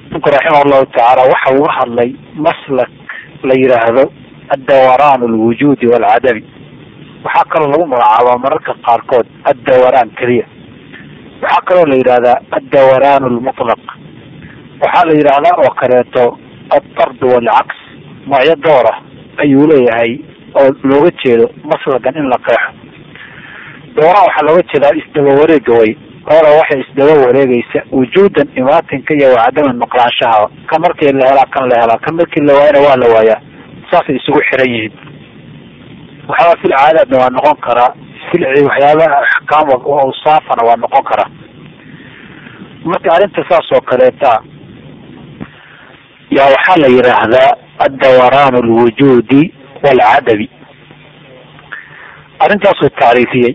ninku raximah llahu tacaala waxa uga hadlay maslak la yidhaahdo addawaraanu alwujuudi waalcadami waxaa kaloo lagu magacaabaa mararka qaarkood addawaraan keliya waxaa kaloo la yidhahdaa addawaraanu almutlaq waxaa la yidhaahdaa oo kaleeto adard waalcaks noocyo doora ayuu leeyahay oo looga jeedo maslagan in la qeexo dooraa waxaa looga jeedaa isdaba wareega way hora waxay isdaba wareegaysa wujuudan imaatinka iyo wacadaman maqlaanshahaba kan markii la helaa kan la helaa kan markii la waayana waa la waayaa saasay isugu xiran yihiin waxyaaba fil caadaadna waa noqon karaa filci waxyaabaha axkaam awsaafana waa noqon karaa marka arrinta saas oo kaleeta yaa waxaa la yidhaahdaa addawaraanu alwujuudi waalcadabi arrintaasuu tacriifiyey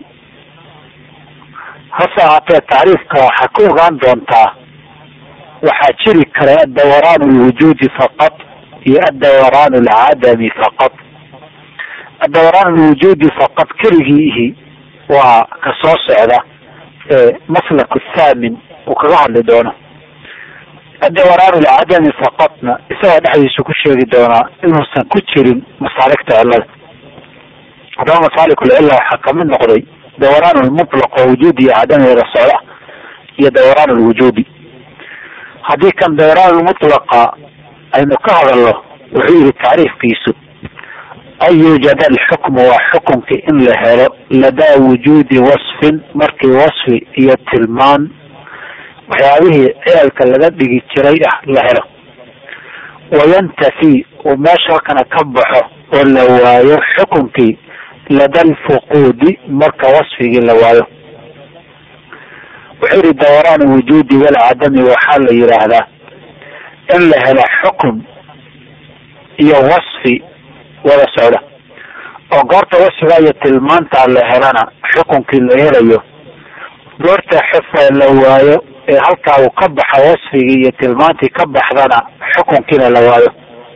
hase ahaatee tacriifka waxaa ka ogaan doontaa waxaa jiri kara addawaraanu alwujuudi faqad iyo addawaraanu alcadami faqad addawaraanu alwujuudi faqad keligiihi waa ka soo socda ee maslaku thaamin uu kaga hadli doono addawaraanu alcadami faqadna isagoo dhexdiisu ku sheegi doonaa inuusan ku jirin masaaligta cilada haddaba masaalikulcilla waxaa kamid noqday dawraan lmutlaq oo wujuudi iyo cadami wada socda iyo dawraan lwujuudi haddii kan dawraan lmutlaqa aynu ka hadalno wuxuu yihi tacriifkiisu an yuujada alxukmu waa xukunkii in la helo ladaa wujuudi wasfin markii wasfi iyo tilmaan waxyaabihii ceelka laga dhigi jiray ah la helo wayantafi uu meesha halkana ka baxo oo la waayo xukunkii lada alfuquudi marka wasfigii la waayo wuxuu yihi dawraan wujuudi walcadami waxaa la yidhaahdaa in la helo xukun iyo wasfi wada socda oo goorta wasfiga iyo tilmaantaa la helana xukunkii la helayo goorta xufa la waayo ee halkaa uu ka baxa wasfigii iyo tilmaantii ka baxdana xukunkiina la waayo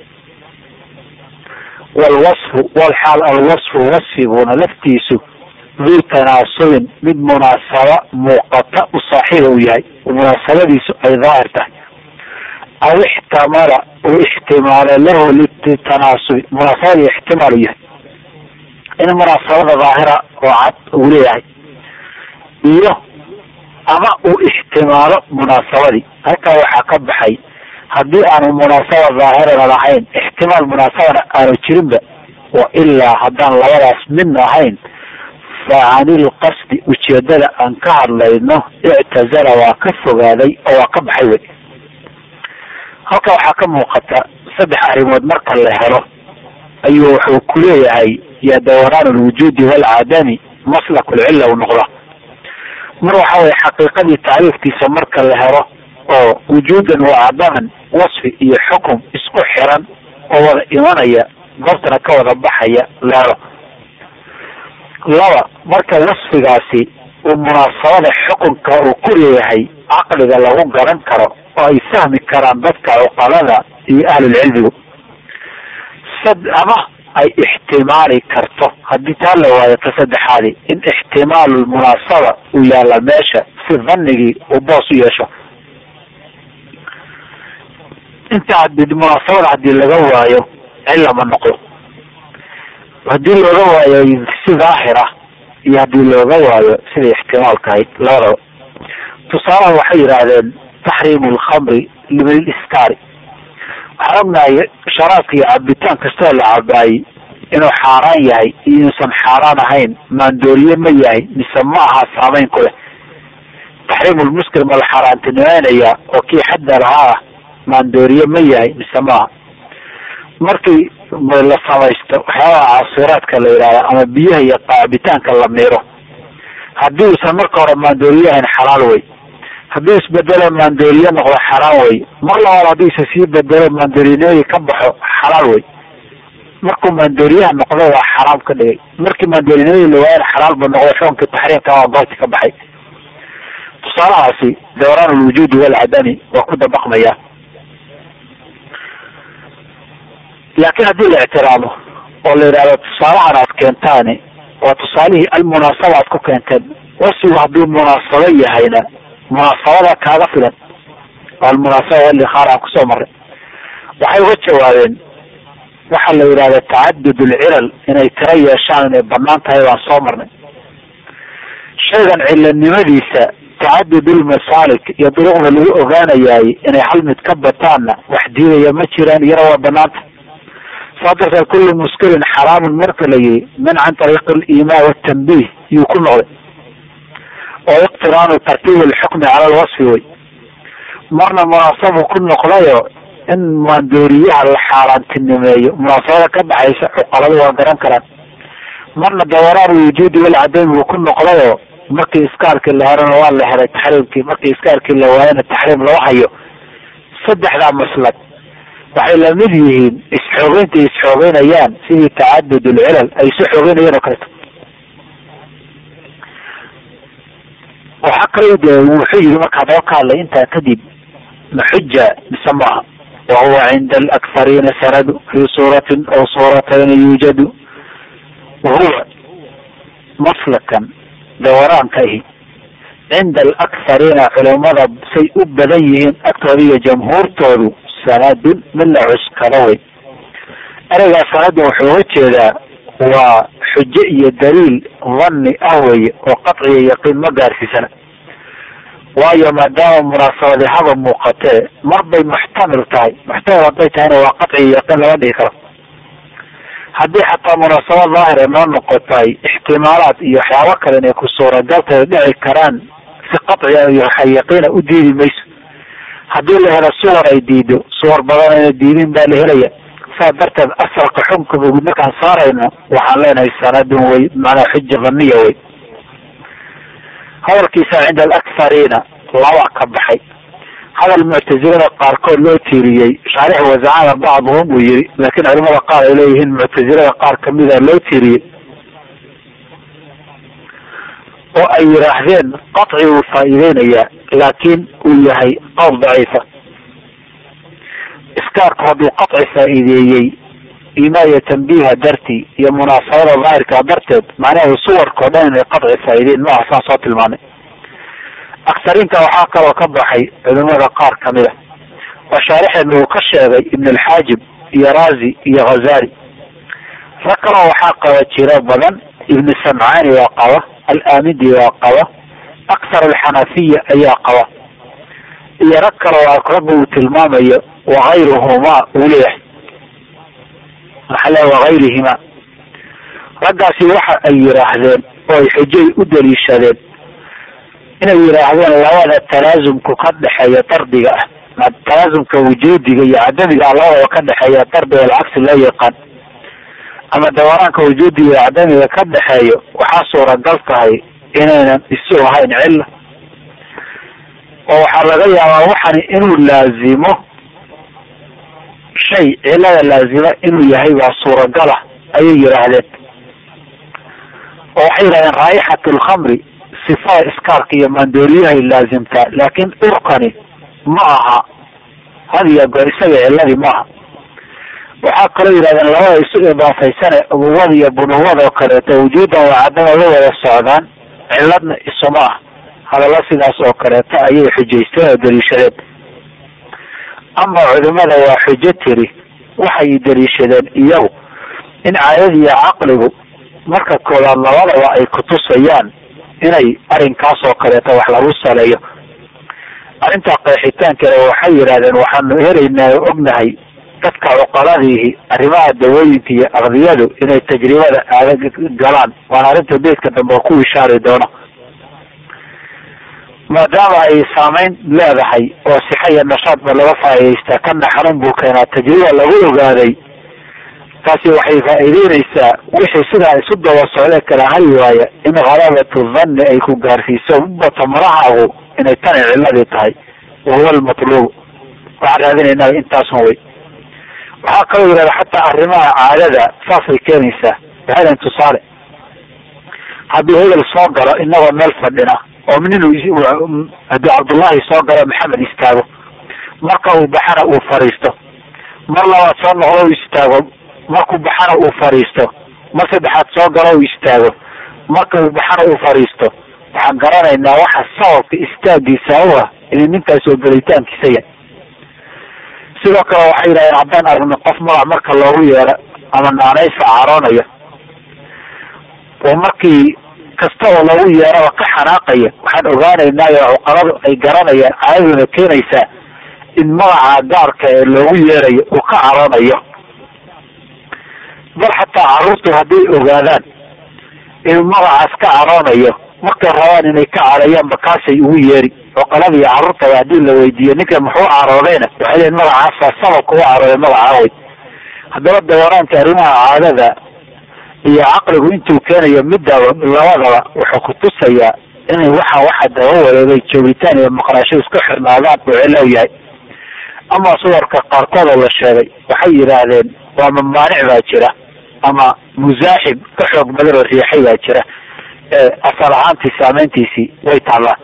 walwasfu walxaal alwasfu wasfiguna laftiisu duu tanaasubin mid munaasaba muuqata u saaxiiba u yahay munaasabadiisu ay daahir tahay aw ixtamala uu ixtimaalo lahu litanaasubi munaasabadii ixtimaal u yahay in munaasabada daahira oo cad uu leeyahay iyo ama uu ixtimaalo munaasabadii halkaa waxaa ka baxay haddii aanu munaasaba daahirana lahayn ixtimaal munaasabana aanu jirinba wa ilaa haddaan labadaas midna ahayn fa canilqasdi ujeedada aan ka hadlayno ictazala waa ka fogaaday oo waa ka baxay wey halka waxaa ka muuqata saddex arrimood marka la helo ayuu wuxuu ku leeyahay ya dawraan alwujuudi waalcadami maslak lcilla u noqda mar waxa weye xaqiiqadii tacriifkiisa marka la helo oo wujuudan wa cadaman wasfi iyo xukum isku xiran oo wada imanaya goobtana ka wada baxaya la helo laba marka wasfigaasi uu munaasabada xukunka uu ku leeyahay caqliga lagu garan karo oo ay fahmi karaan dadka cuqalada iyo ahlulcilmigu sad ama ay ixtimaali karto haddii taa la waayo ta saddexaadi in ixtimaalu munaasaba uu yaalla meesha si dhanigii uu boos u yeesho inta hadii munaasabada haddii laga waayo cilla ma noqdo haddii looga waayo si daahira iyo haddii looga waayo siday ixtimaalka ahayd labadaba tusaalaha waxay yidhaahdeen taxriimu lkhamri liman iskaari waxaan ognahay sharaabka iyo cabitaan kastoo la cabaayey inuu xaaraan yahay iyo inuusan xaaraan ahayn maandooriye ma yahay mise ma aha saameyn ku leh taxriimulmuskir ma la xaaraantinimeynaya oo kii xadda lahaa ah maandooriye ma yahay mise maaha markii la samaysto waxyaabaha caasiraadka la yidhahda ama biyaha iyo cabitaanka la miiro haddii uusan marka hore maandooriye ahayn xalaal wey haddii isbedelo maandooriye noqdo xaraan wey mar labaad haddii isa sii bedelo maandooriyanimadi ka baxo xalaal wey markuu maandooriyaha noqdo waa xaraam ka dhigay markii maandooriyanimadi la waayana xalaal ba noqdo xukunkii taxriimka waa goobti ka baxay tusaalahaasi dawraan alwujuudi walcadami waa ku dabaqmaya laakiin haddii la ictiraamo oo la yidhahdo tusaalahan aad keentaani waa tusaalihii almunaasaba aad ku keenteen wasfigu hadduu munaasabo yahayna munaasabada kaaga filan almunaasaba walikhaar aan kusoo marray waxay uga jawaabeen waxaa la yidhahda tacadud ulcilal inay tiro yeeshaan inay banaan tahay baan soo marnay shaygan cilanimadiisa tacadud ulmasaalik iyo duruqda lagu ogaanayaay inay hal mid ka bataanna wax diidaya ma jiraan iyana waa banaanta saa darteed kullu muskirin xaraamun marka la yihi min can tariiqi alimaa watanbiih yuu ku noqday oo iqtiraanu tartiib alxukmi cala alwasfi wey marna munaasabu ku noqdayo in maandooriyaha la xaaraantinimeeyo munaasabada ka dhaxaysa cuqaladu waa garan karaan marna dawaraan wujuudi walcadami buu ku noqdayo markii iskaarkii la herana waa la helay taxriimkii markii iskaarkii la waayana taxriim loo hayo saddexdaa maslad waxay lamid yihiin is-xoogeynta is-xoogeynayaan sidii tacadud ulcilal ay isu xoogeynayeen oo kaleeto waxaa kaloo de wuxuu yihi marka hadaba ka hadlay intaa kadib maxuja mise maaha wahuwa cinda alakhariina sanadu fi suuratin aw suuratayni yuujadu wahuwa maslakan dawaraanka ahi cinda alakhariina culimada say u badan yihiin agtooda iyo jamhuurtoodu sanadun mid la cuskado wey ereygaa sanadun wuxuu uga jeedaa waa xujo iyo daliil dhanni ah weye oo qadciya yaqiin ma gaarsiisana waayo maadaama munaasabadi haba muuqatee mar bay muxtamil tahay muxtamil hadday tahayna waa qadciya yaqiin lama dhigi karo haddii xataa munaasabad daahir ay noo noqotay ixtimaalaad iyo waxyaabo kale inay ku suuragaltay dhici karaan si qadciya iyo yaqiina u diidi mayso haddii la helo suwar ay diido suwar badan ayna diidin baa la helaya saa darteed asalka xunka bugud markaan saarayno waxaan leenahay sanadun wey macnaa xuja dhaniya wey hadalkiisa cinda alakhariina laba ka baxay hadal muctazilada qaarkood loo tiiriyey shaarix wazacana bacduhum buu yihi laakiin culimada qaar ay leeyihiin muctazilada qaar kamida loo tiiriyey oo ay yidhaahdeen qaci uu faa'iideynayaa laakiin uu yahay qowl daciifa iskaarku hadduu qaci faa'iideeyey imaaya tambiiha dartii iyo munaasabada daahirka darteed macnaheedu suwarkao dhan inay qaci faa'iideen maaha saan soo tilmaanay aksariinta waxaa kaloo ka baxay culimada qaar kamida oo shaarixeena uu ka sheegay ibn alxaajib iyo razi iyo khazali rag kaloo waxaa qaba jiro badan ibn samcani waa qaba alamidi waa qaba aksar alxanafiya ayaa qaba iyo rag kaloo ragga uu tilmaamayo wakayruhumaa uu leeyahay maxaa le wakayrihima raggaasi waxa ay yidhaahdeen oo ay xujay u daliishadeen inay yidhaahdeen labada talaasumku ka dhexeeya dardiga ah talaasumka wujuudiga iyo cadamiga ah labadaba ka dhexeeya dardiga alcagsi loo yaqaan ama dawaraanka wujuudiga iyo cadamiga ka dhexeeyo waxaa suuragal tahay inaynan isu ahayn cilla oo waxaa laga yaabaa waxani inuu laazimo shay cilada laazima inuu yahay baa suuragala ayay yidhaahdeen oo waxay yidhahdeen raayixat lkhamri sifada iskaarka iyo maandooriyahay laazimtaa laakiin urkani ma aha hadiya goor isaga ciladii maaha waxaa kaloo yidhahdeen labada isu idaafaysane abuwada iyo bunuwada oo kaleeto wujuudan waa cadama la wada socdaan ciladna isuma ah hadalla sidaas oo kaleeto ayay xujaysteen oo daliishadeen ama culimada waa xujo tiri waxay daliishadeen iyagu in caadada iyo caqligu marka koowaad labadaba ay kutusayaan inay arrinkaas oo kaleeto wax lagu saleeyo arrintaa qeexitaankeeda waxay yidhahdeen waxaanu helaynaa o ognahay dadka cuqaladiihi arrimaha dawooyinka iyo aqdiyadu inay tajribada adag galaan waana arrinta beedka dambe oo ku ishaari doono maadaama ay saameyn leedahay oo sixa iyo nashaadba laga faa'idaystaa kana xarun buu keenaa tajriba lagu ogaaday taasi waxay faa'iideynaysaa wixii sidaa isu daba socdee kala hari waaya in khalabatu dhanni ay ku gaarsiiso bata marahaagu inay tani ciladii tahay wahuwa almatluub waxaan raadinaynaa intaasun wey waxaa kaloo yidhahda xataa arrimaha caadada saasay keenaysaa waxaydan tusaale haddii hebel soo galo inagoo meel fadhina oo nin haddii cabdullaahi soo galo maxamed istaago marka uu baxana uu fariisto mar labaad soo noqdo u istaago markuu baxana uu fariisto mar saddexaad soo galo u istaago marka uu baxana uu fariisto waxaan garanaynaa waxa sababka istaagiisa u ah inay ninkaas oo gelitaankiisa yahay sidoo kale waxay yidhahdeen haddaan aragno qof magac marka loogu yeero ama naanaysa caroonayo oo markii kasta oo loogu yeeraba ka xanaaqaya waxaan ogaanaynaa cuqaladu ay garanayaan caadaduna keenaysaa in magaca gaarka ee loogu yeerayo uu ka caroonayo bal xataa carruurtu hadday ogaadaan inuu magacaas ka caroonayo markay rabaan inay ka carayaan bakaasay ugu yeeri cuqaladii carruurtaba haddii la weydiiyo ninka muxuu caroodayna waxay leeyiin magacaasa sababka u carooday magacaawey haddaba dawaraanka arrimaha caadada iyo caqligu intuu keenayo midaba labadaba wuxuu kutusayaa inay waxa waxa daba wareegay joogitaan iyo maqnaasho isku xirnaadaan uu cilow yahay ama suwarka qaarkood oo la sheegay waxay yidhaahdeen waa mamaanic baa jira ama musaaxib ka xoog badan oo riixay baa jira asal ahaantii saameyntiisii way taallaan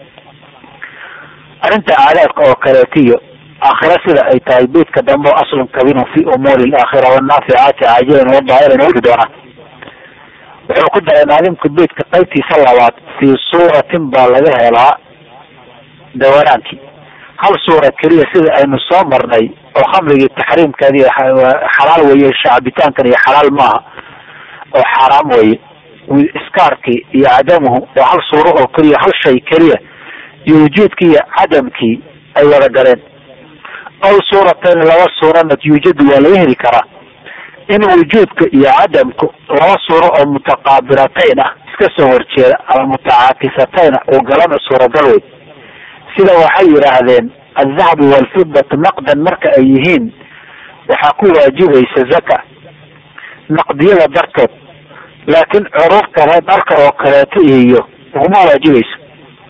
arrinta aadaadka oo kaleetiyo aakhira sida ay tahay beydka dambe aslun kabirun fi umuuri alaakhira wanaaficaati caajilan wadaahiran wadi doonaa wuxuu ku daray naadimka beydka qaybtiisa labaad fii suuratin baa laga helaa dawaraankii hal suura keliya sida aynu soo marnay oo khamrigii taxriimkeedi xalaal weeye shacbitaankan iyo xalaal maaha oo xaaraam weye iskaarkii iyo cadamuhu waa hal suuro oo keliya hal shay keliya iyo wujuudkii iyo cadamkii ay wada galeen aw suuratayn laba suurana yuujadu waa laga heli karaa in wujuudka iyo cadamku laba suuro oo mutaqaabilatayn ah iska soo horjeeda ama mutacaakisatayna uu galana suuragal wey sida waxay yidhaahdeen aldahabu walfidatu naqdan marka ay yihiin waxaa ku waajibaysa zaka naqdiyada dartood laakiin curuurta reer dharka oo kaleeto iyo uguma waajibayso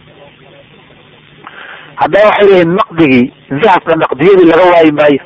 haddaba waxay leeyihin naqdigii dahabka naqdiyadii laga waayi maayo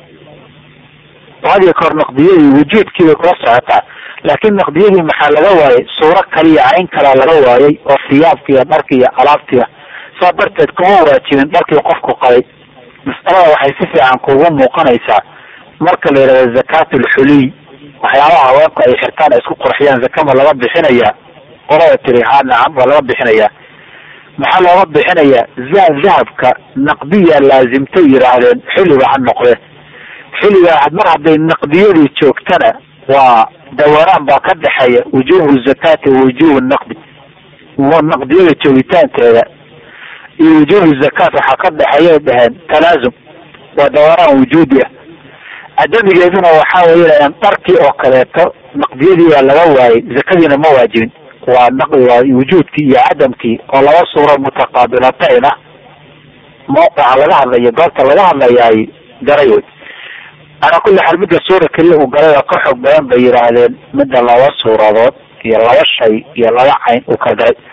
hadiyo kahor naqdiyadii wujuudkiibay kula socotaa laakiin naqdiyadii maxaa laga waayay suuro kaliya cayn kalaa laga waayay oo siyaabkiiyo dharki iyo alaabtiga saa darteed kuma waajibin dharkii qofku qabay mas'alada waxay si fiican kugu muuqanaysaa marka la yidhahdo zakaat ulxuliy waxyaabaha haweenku ay xirtaan ay isku qurxiyaan zakama laga bixinayaa qolada tiri ha nacam waa laga bixinayaa maxaa looga bixinayaa dahabka naqdiya laazimtay yidhaahdeen xilliga ha noqde xilliga mar hadday naqdiyadii joogtana waa dawaraan baa ka dhexeeya wujuuhu zakaati wa wujuuhu naqdi naqdiyada joogitaankeeda iyo wujuuhu zakaat waxaa ka dhexeeya dhaheen talaazum waa dawaraan wujuudi ah cadamigeeduna waxaa weya dharkii oo kaleeto naqdiyadii baa laga waayay zakadiina ma waajibin waa naqdi waa wujuudkii iyo cadamkii oo laba suuro mutaqaabilatayn ah mawqica laga hadlayo goobta laga hadlayaay garay wey calaa kulli xaal midda suura keliya uu galay oo ka xoog badan bay yidhaahdeen midda laba suuradood iyo laba shay iyo laba cayn uu ka galay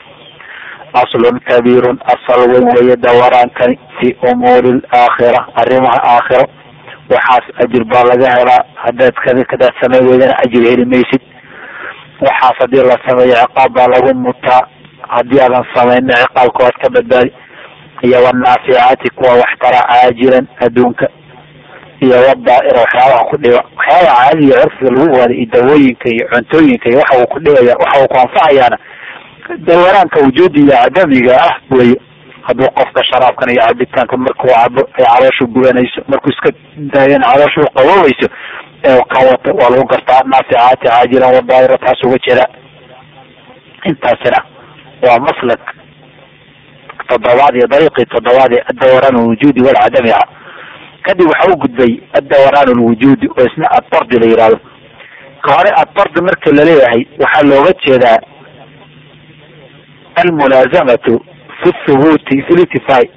aslun kabiirun asal weyn weeye dawaraankani fi umuuri alaakhira arrimaha aakhiro waxaas ajir baa laga helaa hadaad kadaad samay weydana ajir heli maysid waxaas hadii la sameeyo ciqaab baa lagu mutaa haddii aadan samayna ciqaabka waad ka badbaadi iyo wanaaficaati kuwa wax tara caajilan adduunka iyo wadaa'ira waxyaabaha ku dhiba waxyaabaha caadiga curfiga lagu waaday iyo dawooyinka iyo cuntooyinka iyo waxa uu ku dhibaya waxa uu ku anfacayaana dawaraanka wujuudi iyo cadamiga ah weye hadduu qofka sharaabkan iyo cabitaanka markuu cabo ay calooshu gubanayso markuu iska daayana calooshu qaboobayso ee ka wata waa lagu gartaa naaficaati caajilan wadaa'ira taas uga jira intaasina waa maslak toddobaad iyo dariiqii toddobaad ee addawaraan alwujuudi walcadami ah kadib waxa u gudbay addawaraan alwujuudi oo isna addardi la yihahdo ka hore addardi marka laleeyahay waxaa looga jeedaa almulaazamatu fi thubuuti fi litifai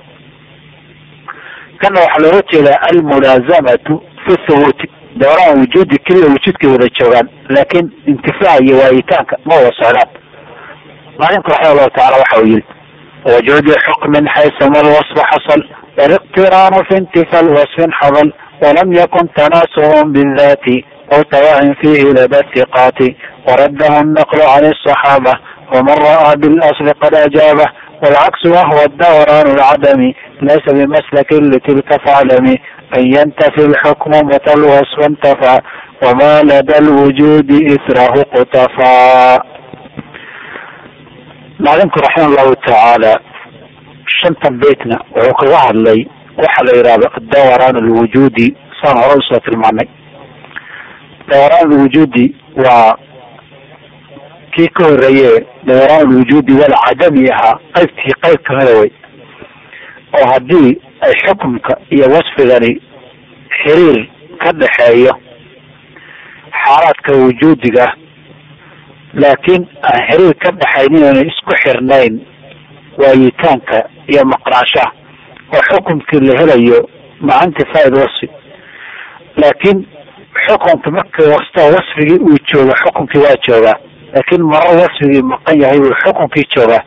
kana waxaa looga jeedaa almulaazamatu fi thubuuti dawaraan wujuudi keliya wujuudkay wada joogaan laakiin intifaac iyo waayitaanka ma wada socdaan maalimka raxima allahu tacala waxa uu yihi وجود حكم حيثما الوصف حصل والاقتران في انتفى الوصف حصل ولم يكن تناسه بالذات أو تواه فيه لدى الثقات ورده النقل عن الصحابة ومن رأى بالأصل قد أجابه والعكس وهو الدوران العدمي ليس بمسلك لتلك فاعلم أن ينتفي الحكم متى الوصف انتفى وما لدى الوجود إثره قطفا معلمku raxima allahu tacaala shantan beytna wuxuu kaga hadlay waxa la yidhahdo dawaraan alwujuudi saan hore usoo tilmaanay dawaraan alwujuudi waa kii ka horeeye dawaraan alwujuudi wal cadami ahaa qaybtii qayb kamida wey oo haddii ay xukumka iyo wasfigani xiriir ka dhexeeyo xaalaadka wujuudiga laakiin aan xiriir ka dhexaynin oona isku xirnayn waayitaanka iyo maqnaanshaha oo xukumkii la helayo maca intifaaid wasfi laakiin xukunka markii wasta wasfigii uu jooga xukunkii waa joogaa laakiin maro wasfigii maqan yahay buu xukunkii joogaa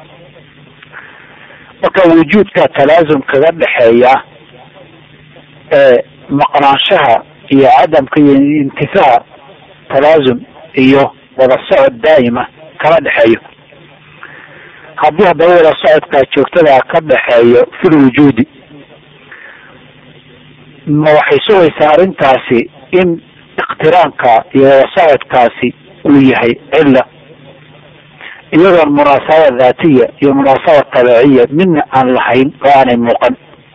marka wujuudka talaasum kaga dhexeeya ee maqnaanshaha iyo cadamka iyo intifaaha talaasum iyo wada socod daa'ima kala dhexeeyo haddii haddaba wada socodkaa joogtada ka dhexeeyo fil wujuudi ma waxay sugaysaa arrintaasi in iqtiraanka iyo wada socodkaasi uu yahay cilla iyadoon munaasaba daatiya iyo munaasaba tabeeciya midna aan lahayn oo aanay muuqan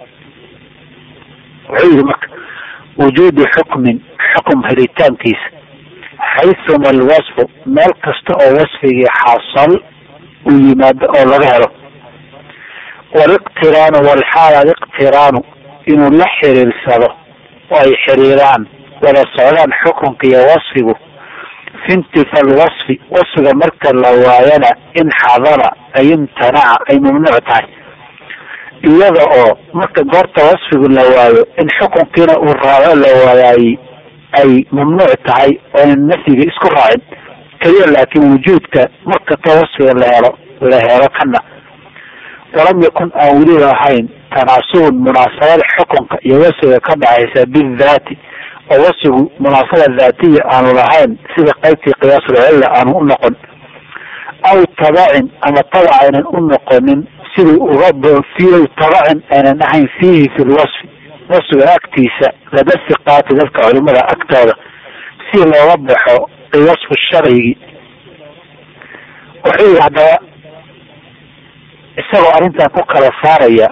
wuxuu yihi marka wujuudu xukmin xukum helitaankiisa xaythuma alwasfu meel kasta oo wasfigii xasal uu yimaado oo laga helo waliqtiraanu walxaal aliqtiraanu inuu la xiriirsado oo ay xiriiraan wada socdaan xukunka iyo wasfigu fi intifa alwasfi wasfiga marka la waayana in xadara ay imtanaca ay mamnuuc tahay iyada oo marka goorta wasfigu la waayo in xukunkiina uu raaco la waayaay ay mamnuuc tahay oonan nafyiga isku raacin keliya laakiin wujuudka markasta wasfiga la helo la helo kana walam yakun aan weliba ahayn tanaasubun munaasabada xukunka iyo wasfiga ka dhexaysa bidaati oo wasfigu munaasaba daatiya aanu lahayn sida qaybtii qiyaasulcilla aanu u noqon aw tabacin ama tabac aynan u noqonin sidii uga fi tabacin aynan ahayn fiihi fi lwasfi wasfiga agtiisa laba siqaati dadka culimada agtooda si looga baxo wasfu sharcigi wuxuu yihi haddaba isagoo arrintan ku kala saaraya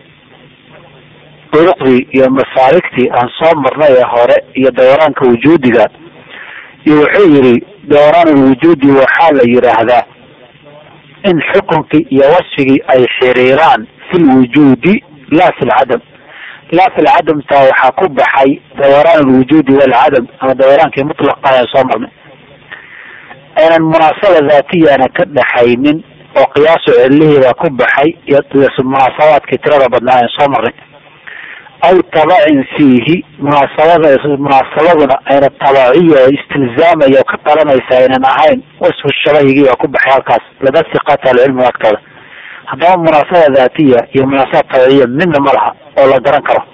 duruqdii iyo masaarigtii aan soo marnay ee hore iyo dawaraanka wujuudiga iyo wuxuu yihi dawraan lwujuudi waxaa la yidhaahdaa in xukunkii iyo wasfigii ay xiriiraan fi lwujuudi laa fi lcadam laa fi lcadamtaa waxaa ku baxay dawraan alwujuudi walcadam ama dawraankii mutlaqa aan soo marnay aynan munaasaba daatiyaana ka dhaxaynin oo qiyaasu cilihiibaa ku baxay iyo munaasabaadkii tirada badnaa aan soo marnay aw tabacin fiihi munaasabada munaasabaduna ayna tabaciya istilzaamaya oo ka dhalanaysa aynan ahayn wasfu shabahigii baa ku baxay halkaas laba siqaata alcilmiga agtooda haddaba munaasaba daatiya iyo munaasaba tabiciya midna ma laha oo la garan karo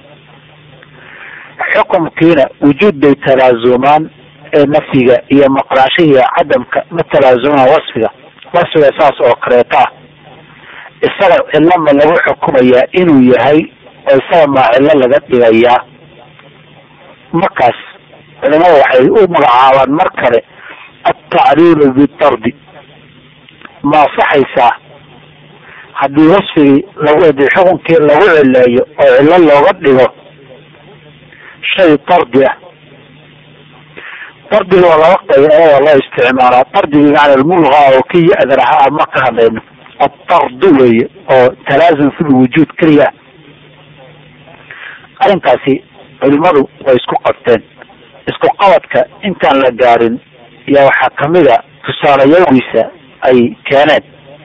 xukumkiina wujuud bay talaazumaan ee nafyiga iyo maqnaashihiiyo cadamka ma talaazumaan wasfiga wasfiga saas oo kaleeto ah isaga cilama lagu xukumayaa inuu yahay oo isaga maa cillo laga dhigayaa markaas culimada waxay u magacaabaan mar kale altacliilu bidardi ma asaxaysaa haddii wasfigii lagu hadii xukunkii lagu cileeyo oo cillo looga dhigo shay dardi ah dardiga waa laba qayb waa loo isticmaalaa dardigii macna lmulqa oo ki ya-dan ahaa ma ka hadlayno addardu weeye oo talaasum fi lwujuud keliya arrinkaasi culimadu way isku qabteen isku qabadka intaan la gaarin yaa waxaa kamida tusaalayagiisa ay keeneen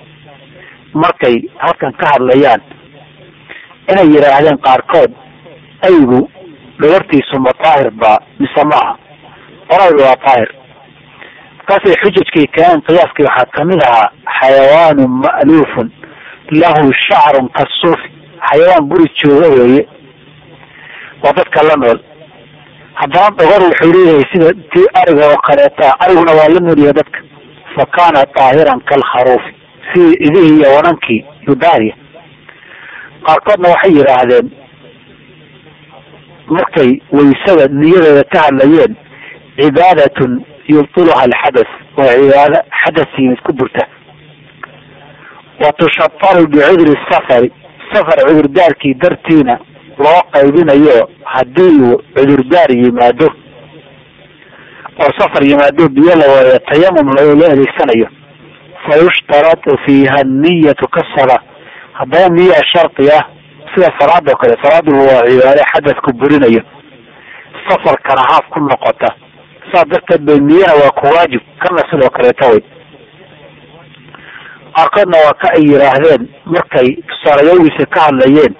markay halkan ka hadlayaan inay yidhaahdeen qaarkood aygu dhagartiisu ma daahir baa mise maaha qoraydu waa daahir markaasay xujajkii keeneen qiyaaskii waxaa kamid ahaa xayawaanu ma'luufun lahu shacrun kasuufi xayawaan guri jooga weeye waa dadka la nool haddana dhogor wuxuu leeyahay sida tii ariga oo kaleeta ariguna waa la noolyahay dadka fa kaana daahiran kalkharuufi sidii idihii iyo wanankii yudaariya qaarkoodna waxay yidhaahdeen markay waysada niyadeeda ka hadlayeen cibaadatun yubtiluha alxadath waa cibaado xadath yimid ku burta wa tushataru bicudri safari safar cudurdaarkii dartiina loo qaybinayo haddii uu cudurdaar yimaado oo safar yimaado biyo la waayo tayamum loo adeegsanayo fa yushtaratu fiiha niyatu kasala haddaba niyaa shardi ah sida salaadoo kale salaadu waa cibaade xadadku burinayo safarkana haaf ku noqota saas darteed bay niyana waa ku waajib kana sidoo kaleeta way qaarkoodna waa ka ay yidhaahdeen markay tusaalayawiisa ka hadlayeen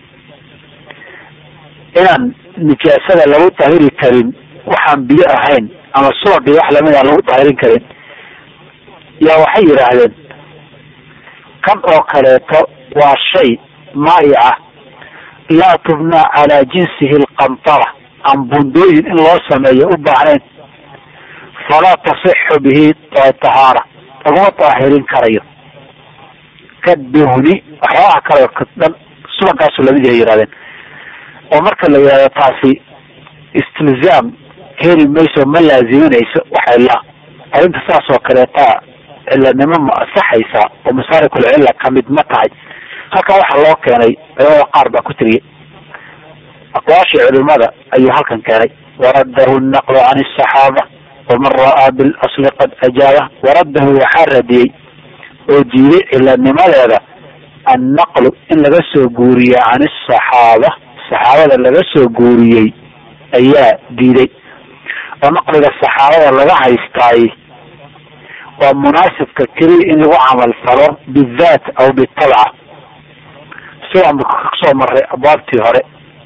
inaan nijaasada lagu dahiri karin waxaan biyo ahayn ama subagii wax lamid aan lagu dahirin karin yaa waxay yidhaahdeen kan oo kaleeto waa shay maa'ica laa tubnaa calaa jinsihi alqantara aan bundooyin in loo sameeyo u baahnayn falaa tasixu bihi tahaara laguma daahirin karayo kaduhni waxyaabaha kale dhan subagaasu lamid yahay yihahdeen oo marka la yidhahdo taasi istilzaam heli mayso ma laaziminayso waxay la arrinta saas oo kaleeta cilanimo ma asaxaysaa oo masaarikul cilla kamid ma tahay halkan waxaa loo keenay culamada qaar baa ku tiriyey aqwaashii culimada ayuu halkan keenay waraddahu naqlu can asaxaaba waman ra'aa bilasli qad ajaaba waraddahu waxaa radiyey oo diiday cilanimadeeda annaqlu in laga soo guuriye can asaxaaba saxaabada laga soo guuriyey ayaa diiday oo naqliga saxaabada laga haystaay waa munaasibka keliya in lagu camal falo bidaat aw bitabca sidaan kasoo maray abwaabtii hore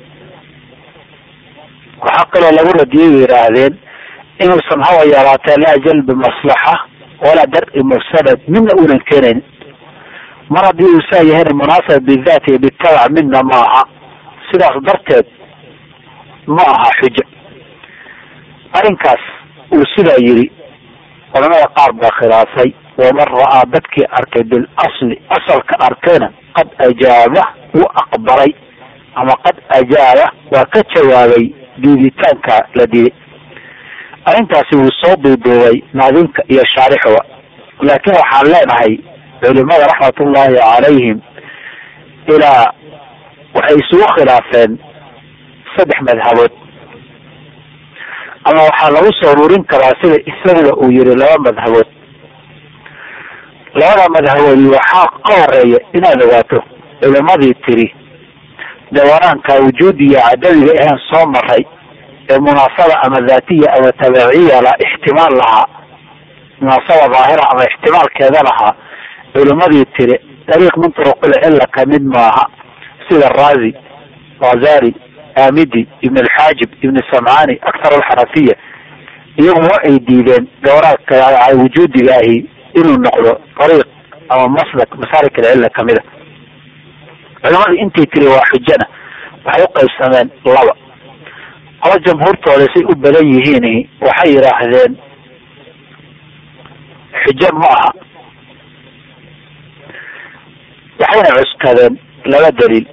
waxaa kaloo lagu radiyay bay yidhaahdeen inuusan hawa yaraatee laa jalbi maslaxa walaa dar-i mafsadad midna uunan keenayn mar haddii uu saa yahayna munaasaba bidaat iyo bitabac midna ma aha sidaas darteed ma aha xujo arrinkaas uu sidaa yidhi culamada qaar baa khilaafay waman ra'aa dadkii arkay bilasli asalka arkayna qad ajaaba wuu aqbalay ama qad ajaaba waa ka jawaabay diiditaanka la diiday arrintaasi wuu soo duuduubay naadinka iyo shaarixuba laakiin waxaan leenahay culimada raxmatullaahi calayhim ilaa waxay isugu khilaafeen saddex madhabood ama waxaa lagu soo ururin karaa sida isaguba uu yihi laba madhabood labada madhaboodi waxaa ka horeeya inaad ogaato culimadii tiri dawanaanka wujuudiya cadamiga ahaan soo maray ee munaasaba ama daatiya ama tabaciya la ixtimaal lahaa munaasaba daahira ama ixtimaalkeeda lahaa culimadii tiri dariiq min turuqil cilla kamid maaha sida raazi razari amidi ibn alxaajib ibn samcani akthar alxanafiya iyagu wa ay diideen gawraadka wujuudiga ahi inuu noqdo dariiq ama maslak masaarik alcilla kamida culimadii intay tiri waa xujana waxay uqaybsameen laba ama jamhuurtooda say u badan yihiin waxay yidhaahdeen xujo ma aha waxayna cuskadeen laba daliil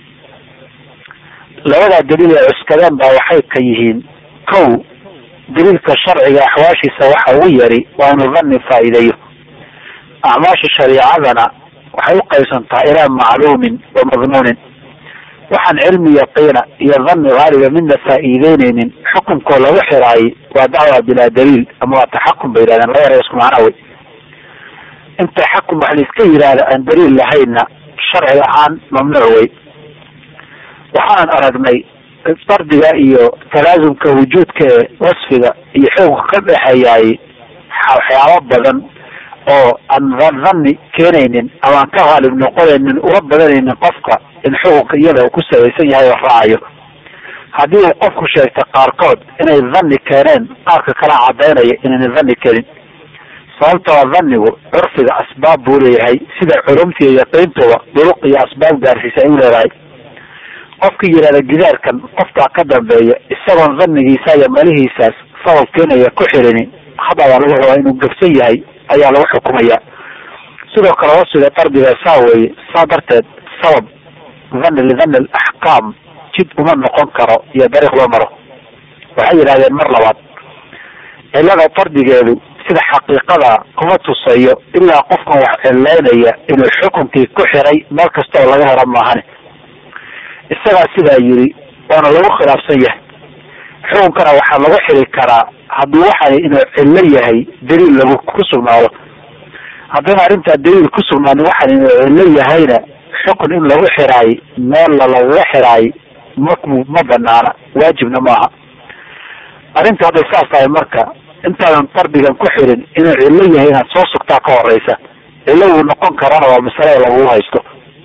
labadaa daliil ee cuskadeen baa waxay ka yihiin kow daliilka sharciga axwaashiisa waxa ugu yari waa inuu dhanni faa'iideeyo acmaasha shariicadana waxay uqaybsantaa ilaa macluumin wa madnuunin waxaan cilmi yaqiina iyo dhanni haaliba midna faa'iideyneynin xukunkoo lagu xiraayay waa dacwa bilaa daliil ama waa taxakum bay yihahdeen laba yara isku macna wey in taxakum wax laiska yidhaahda aan daliil lahayna sharci ahaan mamnuuc wey waxaan aragnay dardiga iyo talaasumka wujuudka ee wasfiga iyo xukunka ka dhexeeyaay waxyaabo badan oo aan dhanni keenaynin ama aan ka haalib noqonaynin ula badanaynin qofka in xukunka iyada uu ku sabaysan yahay oo raacayo haddii uu qofku sheegta qaarkood inay dhanni keeneen qaarka kala cadaynaya inayna dhanni keenin sababtoo dhannigu curfiga asbaab buu leeyahay sida culumta iyo yaqiintuba duruq iyo asbaab gaarsiisa ay u leedahay qofkii yidhahda gidaarkan qofkaa ka dambeeya isagoon dhannigiisa iyo malihiisaas sabab keenaya ku xirinin hadabaa lagu rabaa inuu gabsan yahay ayaa lagu xukumaya sidoo kale wasfiga dardiga saa weeye saa darteed sabab dhanni lidhanni alaxkaam jid uma noqon karo iyo dariiq loo maro waxay yidhahdeen mar labaad cillada dardigeedu sida xaqiiqada kuma tusayo ilaa qofkan wax cileynaya inuu xukunkii ku xiray meel kasta oo laga helo maahane isagaa sidaa yiri waana lagu khilaafsan yahay xukunkana waxaa lagu xiri karaa haddii waxani inuu cillo yahay daliil lagu ku sugnaado haddana arrintaa daliil ku sugnaanin waxan inuu cillo yahayna xukun in lagu xiraay meella lagaga xiraay ma ma banaana waajibna maaha arrinta hadday saas tahay marka intaadan dardigan ku xirin inuu cillo yahay inaad soo sugtaa ka horeysa cillo wuu noqon karana waa masalada lagu haysto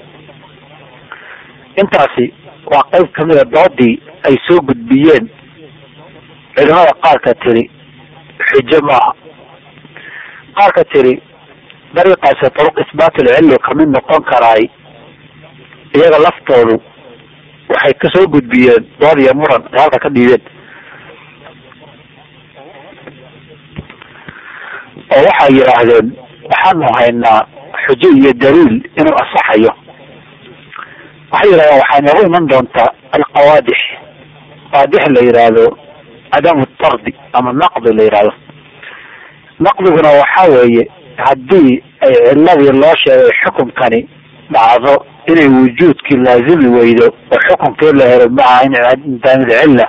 intaasi waa qayb kamida doodii ay soo gudbiyeen culimada qaarka tiri xujo maaha qaarka tiri dariiqaasi turuq isbaatilcilli kamid noqon karaay iyaga laftoodu waxay kasoo gudbiyeen dood iyo muran ay halka ka dhiibeen oo waxay yidhaahdeen waxaanu haynaa xujo iyo daliil inuu asaxayo waxay yidhahdeen waxay noogu iman doontaa alqawaadix qaadix la yidhaahdo cadamu tardi ama naqdi la yidhahdo naqdiguna waxa weeye haddii ay ciladii loo sheegay xukunkani dhacdo inay wujuudkii laazimi weydo oo xukunkii la helo maca indaamid cilla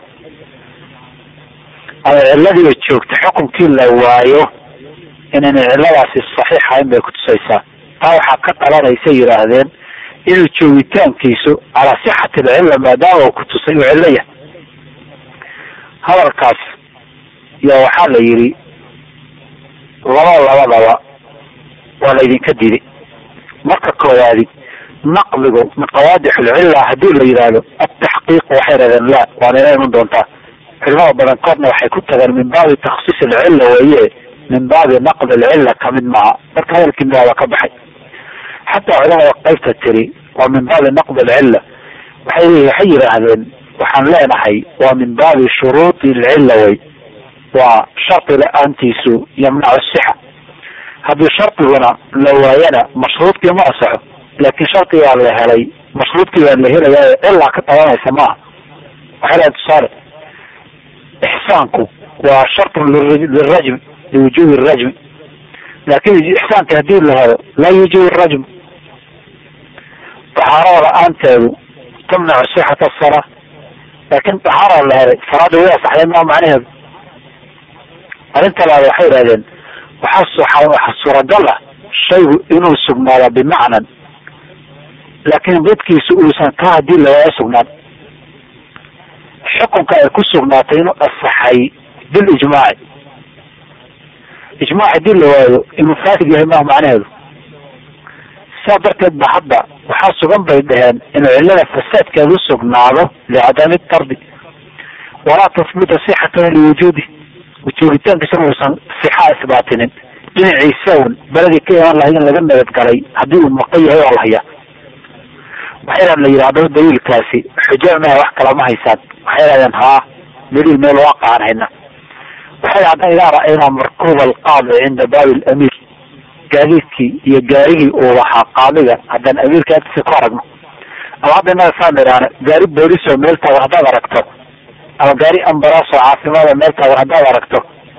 ama ciladiiba joogta xukunkii la waayo inayna ciladaasi saxiixahayn bay kutusaysaa taa waxaa ka dhalanaysa yidhaahdeen inuu joogitaankiisu calaa sixati alcilla maadaama uu kutusay uu cillo yahay hadalkaas yaa waxaa la yidhi laba labadaba waa laydinka diiday marka koowaadi naqdigu min qawaadix lcilla haddii la yidhaahdo ataxqiiq waxay yidhahdeen la waana ina iman doontaa culimada badankoodna waxay ku tageen min baabi taksiis alcilla weeye min baabi naqd alcilla kamid maaha marka hadalkii midaaba ka baxay xataa culamada qaybta tiri waa min baabi naqd alcilla waxay waxay yidhaahdeen waxaan leenahay waa min baabi shuruudi alcilla wey waa shardi la-aantiisu yamnacu sixa haddii shardiguna la waayana mashruudkii ma asaxo laakin shardigaa la helay mashruudkii baa la helaya cilaa ka tabanaysa maaha waxay lehay tusaale ixsaanku waa shartun lirajm liwujubi rajmi laakin ixsaanka hadii la helo laa yujibu rajm taxaarada la-aanteedu tamnacu sixata asalaa laakin taxaara la helay salaada way asaxday maa macnaheedu arrinta labaad waxay idhahdeen waxaa waxa suuragal ah shaygu inuu sugnaada bimacnan laakin dadkiisu uusan ka hadii lawaayo sugnaan xukunka ay ku sugnaatay inuu asaxay bilijmaaci ijmaac hadii la waayo inuu faasid yahay maha macnaheedu saa darteed ba hadda waxaa sugan bay dhaheen inuu cillada fasaadkeedu sugnaado licadami tardi walaa tahbuta sixatahu liwujuudi joogitaankiisana uusan sixaa isbaatinin dhinaciisa un beledii ka iman lahayd in laga nabadgalay haddii uu maqan yahay oo la hayaa waxay la yidhi haddaba daliilkaasi xujo maha wax kala ma haysaan waxay dhahdeen haa daliil meel waaqacan hayna waxay haddana idaa ra'aynaa markuuba alqaadi cinda baabi alamiir gaadiidkii iyo gaarigii uu lahaa qaadiga haddaan amiirka agtiisa ku aragno ama hadda inaga saan idhaahna gaari boolisoo meel taagan haddaad aragto ama gaari ambaraasoo caafimaada meel taagan haddaad aragto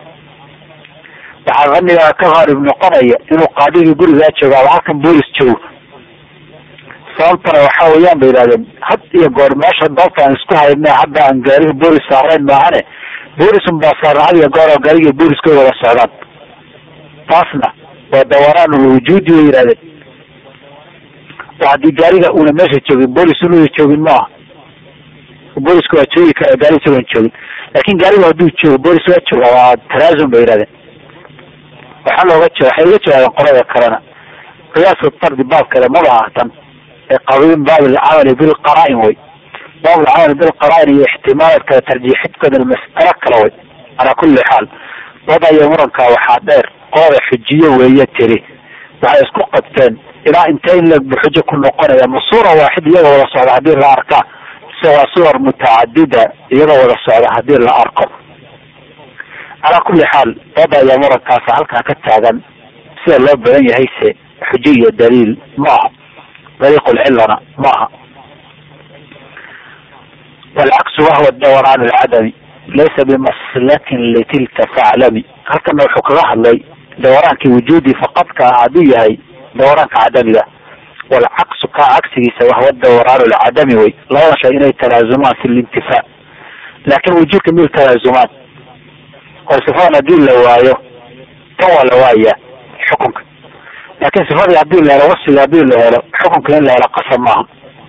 waxaa fanigaa ka haalib noqonaya inuu qaadigii gurigaa joogo ama halkan boolis joogo sababtana waxa weeyaan bay yidhahdeen had iyo goor meesha doobta aan isku hayna hadda aan gaariga boolis saarayn maahane boolisun baa saaran had iyo goor oo gaariga booliska wada socdaan taasna waa dawaraan lwujuudi way yidhahdeen oo haddii gaariga una meesha joogin boolis una joogin maaha booliska waa joogi kara gaari isagoon joogin laakin gaariga hadduu joogo boolis waa jooga waa talaasum bay yidhahdeen waxaa looga jo waxay uga jawaabeen qolada kalena qiyaasu tardi baabkeeda maba ahtan ee qabiin baab alcamali bilqaraa-in way baab alcamali bilqaraa-in iyo ixtimaaladkada tarjiixidkooda mas'alo kale way calaa kulli xaal wada iyo murankaa waxaa dheer qolada xujiye weeye tiri waxay isku qabteen ilaa intee in leg bu xujo ku noqonaya ma suura waaxid iyagoo wada socda haddii la arkaa mise waa suwar mutacadida iyagoo wada socda haddii la arko calaa kulli xaal wada iyo murankaasa halkaa ka taagan sida loo badan yahay se xujo iyo daliil ma aha dariiqulcillana ma aha walcaksu wahwa dawr can alcadami laysa bimaslakin litilka faclami halkana wuxuu kaga hadlay dawraankii wujuudi faqadka ah hadduu yahay dawraanka cadamiga walcaksu kaa cagsigiisa wahwa dawraan lcadami wey labada shay inay talaazumaan fi lintifaa laakin wujuudka mil talaazumaan oo sifadan haddii la waayo tan waa la waaya xukunka laakin sifadii hadii la helo wasfiga hadii la helo xukunka in la helo qasab maaha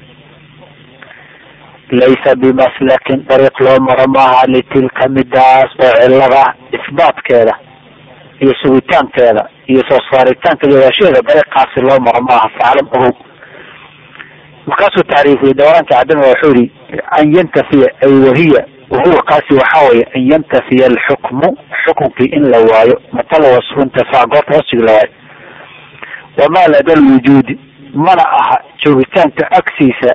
laysa bimaslakin dariiq loo maro maaha litilka midaas oo cilada isbaatkeeda iyo sugitaankeeda iyo soo saaritaanka jawaasheeda dariiqaasi loo maro maaha faclam ogow markaasuu tacriifiyey dawraanka cadamiga wuxuu yihi an yantafiya ay wahiya wahuwa kaasi waxaa weye an yantafiya alxukmu xukunkii in la waayo matala wasfu intafaa goorta wasfigi la waayo wamaa lada lwujuudi mana aha joogitaanka agsiisa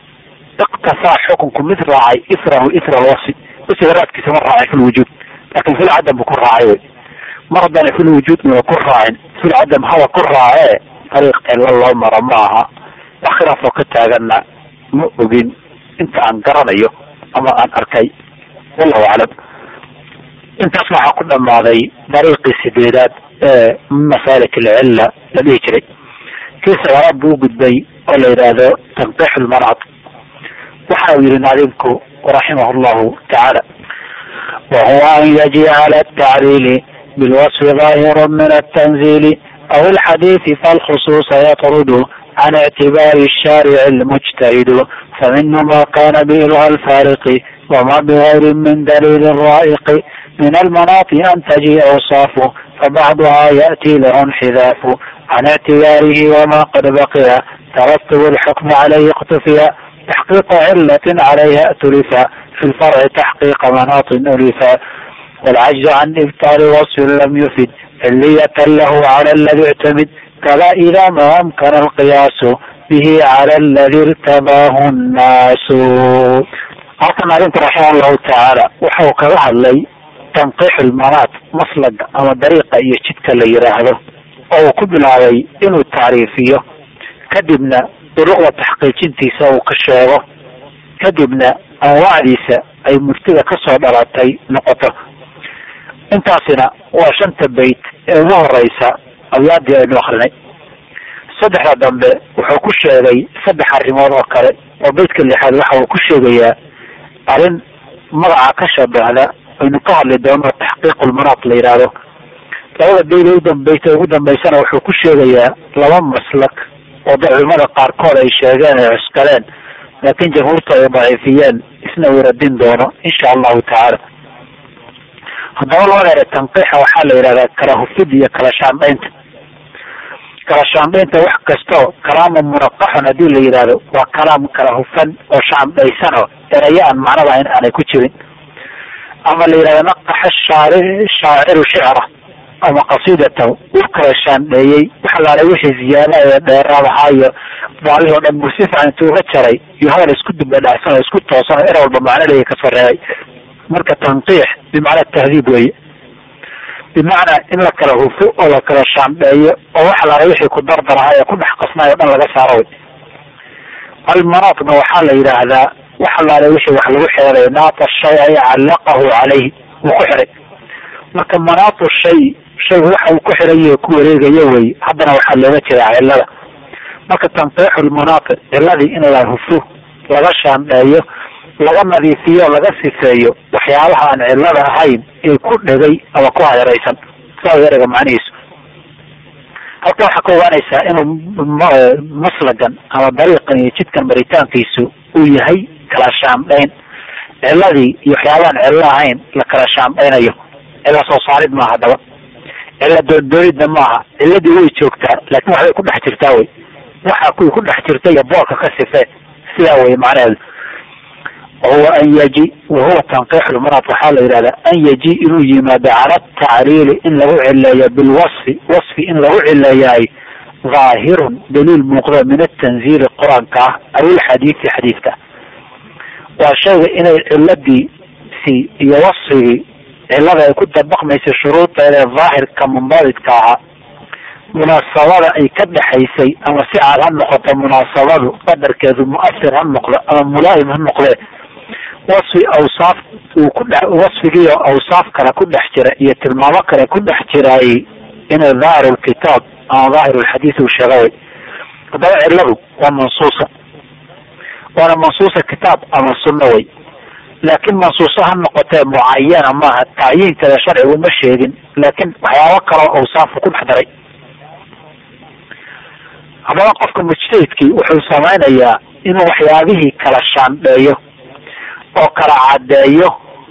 iktafaa xukunku mid raacay israhu isra alwasfi wasiga raadkiisa ma raacay fi lwujuud lakin fil cadam bu ku raacay wey mar haddana fil wujuud una ku raacin fil cadam haba ku raacee dariiq cilo loo maro ma aha wax khilaafoo ka taagana ma ogin inta aan garanayo ama aan arkay wallahu aclam intaas waxaa ku dhamaaday dariiqii sideedaad ee masaalik alcilla la dhihi jiray kii sagaalaad buu ugudbay oo la yidhaahdo tanqiix lmarad waxa uu yihi naadimku raximah llahu tacaala wahuwa an yajcala atacliili bilwasfi ظaahiru min atanzili aw alxadiisi falkhusuusa yatrudu can ictibaari الsharic اlmujtahidu faminu ma kana bilha alfariqi wama bغayri min daliil raa'iqi min almanaati an tajic awsaafu fabacduha yaأti lahu انxidaafu can ictibaarihi wama qad baqiya taratub اlxukm calayhi اktufiya تحقيق علة عليها أتلفا في الفرع تحقيق مناط ألفا والعجز عن إبطال وصف لم يفد علية له على الذي اعتمد كلا إذا ما أمكن القياس به على الذي ارتباه الناس halkan arrinta raximah allahu tacaala wuxuu kaga hadlay tanqiix ilmanaat maslaga ama dariiqa iyo jidka la yiraahdo oo uu ku bilaabay inuu tacriifiyo kadibna duruqda taxqiijintiisa uu ka sheego kadibna anwaacdiisa ay murtida kasoo dhalatay noqoto intaasina waa shanta bayt ee ugu horeysa abyaadii aynu akrinay saddexda dambe wuxuu ku sheegay saddex arrimood oo kale oo baytka lixaad waxa uu ku sheegayaa arrin magaca ka shabahda aynu ka hadli doono taxqiiqulmanaat la yidhaahdo labada bayt ee udambeysa ugu dambeysana wuxuu ku sheegayaa laba maslak oo da culimada qaarkood ay sheegeen ay cuskaleen laakin jamhuurta ay daciifiyeen isna uu radin doono insha allahu tacaala haddaba labada ere tanqiixa waxaa la yidhahdaa kala hufid iyo kala shaandhaynta kala shaandhaynta wax kasto kalaamu munaqaxun haddii la yidhahdo waa kalaam kala hufan oo shaandhaysan oo erayo aan macno lahayn aanay ku jirin ama la yidhahdo naqaxa shaari shaaciru shicra ama qasiidatahu uu kala shaandheeyey wax alaale wixii ziyaada ee dheeraad ahaa iyo baalihii o dhan buu si fiican intuu uga jaray iyo hadal isku dubadhacsan oo isku toosan oo er walba macno leeya kasoo reebay marka tanqiix bimacnaa tahdiib weeye bimacnaa in la kala hufo oo la kala shaandheeyo oo wax alaale wixii ku dardar ahaa ee ku dhex qasnaay o dhan laga saaro wey almanaatna waxaa la yidhaahdaa wax alaale wixii wax lagu xeeray naata shay ay callaqahu calayhi wuu ku xiray marka manaatu shay shaygu waxa uu ku xirayo ku wareegayo wey haddana waxaa looga jeedaa cilada marka tanqiixu lmanaati ciladii in la hufo laga shaandheeyo laga nadiifiyo laga sifeeyo waxyaabaha aan cilada ahayn ee ku dhegay ama ku hayraysan saa erega macnihiisu halka waxaa ka ogaanaysaa inuu maslagan ama dariiqan iyo jidkan maritaankiisu uu yahay kala shaandhayn ciladii iyo waxyaabahaan cillo ahayn la kala shaandhaynayo cilla soo saarid maaha daba cilla doondoonidna maaha ciladii way joogtaa laakin waxbay ku dhex jirtaa wey waxa kuwii ku dhex jirta iyo boorka ka sife sidaa wey macnaheedu wahuwa an yaji wahuwa tanqiixulmanaat waxaa la yidhahdaa an yaji inuu yimaado cala tacriili in lagu cileeyo bilwasfi wasfi in lagu cileeyaay dhaahirun daliil muuqda min atanziili qur-aanka ah aw ilxadiidi xadiidka waa shayga inay ciladiisi iyo wasfigii cilada ay ku dabaqmaysa shuruudeeda daahirka mundaabidka ahaa munaasabada ay ka dhexaysay ama si caad ha noqoto munaasabadu qadarkeedu muasir ha noqdo ama mulaa'im ha noqdee wasfi awsaaf uu ku dhex wasfigiiyo awsaaf kale ku dhex jira iyo tilmaamo kale ku dhex jiraayey inay daahir lkitaab ama daahir lxadiid uu sheegay haddaba ciladu waa mansuusa waana mansuusa kitaab ama sunno wey laakiin mansuuso ha noqotee mucayana maaha tacyiinkeeda sharcigu ma sheegin laakiin waxyaabo kaloo awsaafu ku dhex daray haddaba qofka mujtahidkii wuxuu samaynayaa inuu waxyaabihii kala shaandheeyo oo kala caddeeyo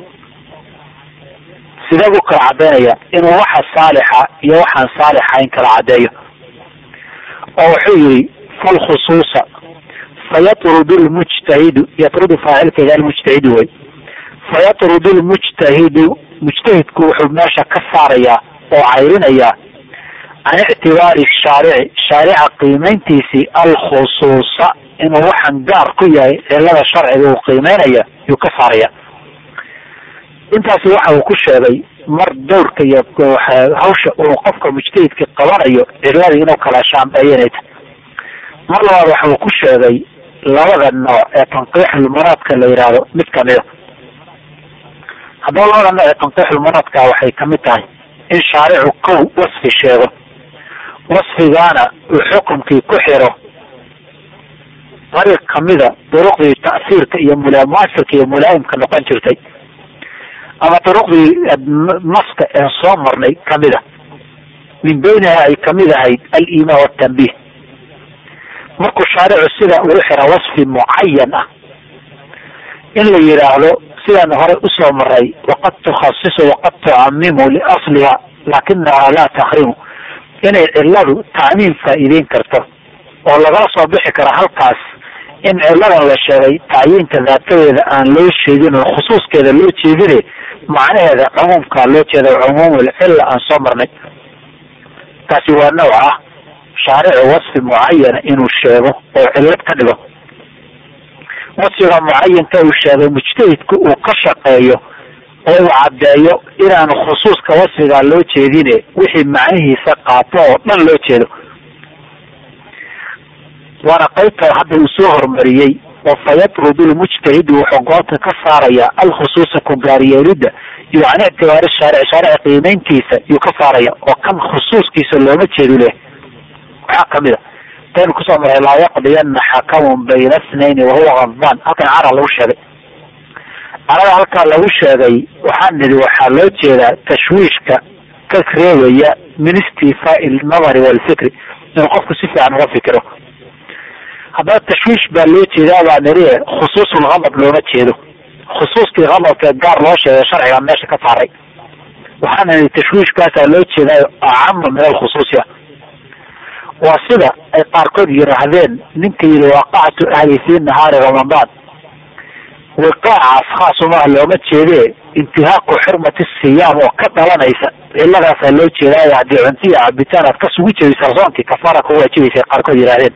sidee buu kala caddaynaya inuu waxa saalixa iyo waxaan saalixayn kala caddeeyo oo wuxuu yihi falkhusuusa fayatrudu lmujtahidu yatrudu faacilkeeda almujtahidu wey fayatrudu lmujtahidu mujtahidku wuxuu meesha ka saarayaa oo cayrinayaa can ictibaari shaarici shaarica qiimayntiisii alkhusuusa inuu waxaan gaar ku yahay cilada sharciga uu qiimeynaya yuu ka saaraya intaasi waxa uu ku sheegay mar dowrka iyo hawsha uu qofka mujtahidka qabanayo ciladii inuu kala shaambeeyo inay tahay mar labaad waxa uu ku sheegay labada nooc ee tanqiixulmanaadka la yidhaahdo mid kamida haddaba labada nooc ee tanqiixulmanaadka waxay kamid tahay in shaaricu kow wasfi sheego wasfigaana uu xukumkii ku xiro dariiq kamida duruqdii ta'siirka iyo mulaamuasirka iyo mulaa'imka noqon jirtay ama duruqdii naska ee soo marnay kamida min beyniha ay kamid ahayd aliimaan watanbiih markuu shaaricu sida ugu xira wasfi mucayan ah in la yidhaahdo sidaan hore usoo maray waqad tukhasisu waqad tucamimu liasliha laakinaha laa takrimu inay ciladu tacmiim faa'iideyn karto oo lagala soo bixi karo halkaas in ciladan la sheegay tacyiinka daatadeeda aan loo sheegin oo khusuuskeeda loo jeedine macnaheeda cumuumkaa loo jeeda cumuumul cilla aan soo marnay taasi waa nooc ah shaaricu wasfi mucayana inuu sheego oo cillad ka dhigo wasfiga mucayanka uu sheegay mujtahidku uu ka shaqeeyo oo uu caddeeyo inaanu khusuuska wasfigaa loo jeedine wixii macnihiisa qaato oo dhan loo jeedo waana qaybta hadda uu soo hormariyey oo fayatrudu lmujtahidu wuxuu goobta ka saaraya alkhusuusa ku gaaryeelidda iyo can ictibaari shaaric shaarici qiimeyntiisa yuu ka saaraya oo kan khusuuskiisa looma jeedu leh waxaa kamid a taynu kusoo maray laa yaqdiyana xakamun bayna snayni wahuwa kadbaan halkan cara lagu sheegay carada halkaa lagu sheegay waxaa nidi waxaa loo jeedaa tashwiishka ka reebaya min istifaa'i alnadari walfikri inuu qofku si fiican uga fikiro haddaba tashwiish baa loo jeedaa baa niri khusuusulghadab looma jeedo khusuuskii hadabkee gaar loo sheegay sharciga meesha ka saaray waxaana nidi tashwiishkaasaa loo jeedaa acama min alkhusuusiya waa sida ay qaarkood yidhaahdeen ninka yidhi waaqactu ahli fii nahaari ramadaan wiqaacaas khaasumaha looma jeedee intihaaqu xurmati siyaam oo ka dhalanaysa ciladaasaa loo jeedaayo haddii cuntiya cabitaan aad ka sugu jebisa soonkii kafaara ku waajibaysa qaarkood yidhahdeen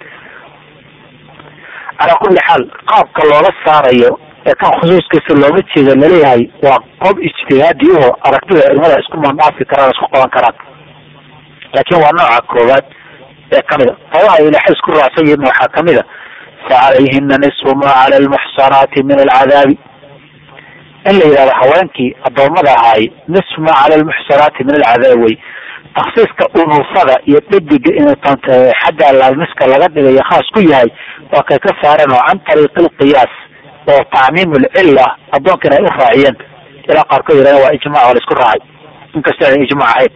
calaa kulli xaal qaabka looga saarayo ee kan khusuuskiisa looma jeedo laleeyahay waa qob ijtihaadi oo aragtida ilmada isku mandhaafi karaan isku qaban karaan laakiin waa nooca koowaad ee kamida qabaha ilahay isku raacsan yihin waxaa kamid a facalayhina nisfu ma cala almuxsanaati min alcadaabi in la yidhahdo haweenkii adoomada ahaay nisfu ma cala almuxsanaati min alcadaab wey taksiiska unuufada iyo dhediga inuu xagga laalmiska laga dhigayo khaas ku yahay waa kay ka saareen oo can tariiqi alqiyaas oo tacmiim lcilla adoonkan ay u raaciyeen ilaa qaarkood yidhahden waa ijmac oo la isku raacay inkastoo ayna ijmac ahayn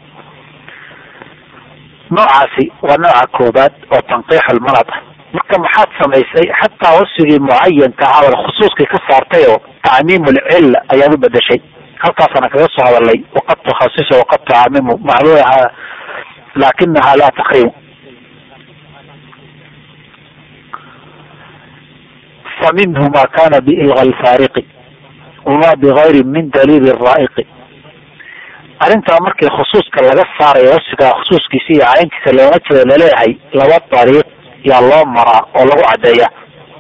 noocaasi waa nooca koobaad oo tanqiix almalad ah marka maxaad samaysay xataa wasfigii mucayanka ahaa khusuuskii ka saartay oo tacmiim lcilla ayaad u bedeshay halkaasana kaga soo hadalay waqad tukhasisu waqad tucamimu macluuha laakinaha laa takrimu faminhu ma kana biilga alfaariqi wama bigayri min daliili raa'iqi arrintaa markii khusuuska laga saarayo wasfiga khusuuskiisa iyo cayntiisa looma jeedo laleeyahay laba dariiq yaa loo maraa oo lagu caddeeya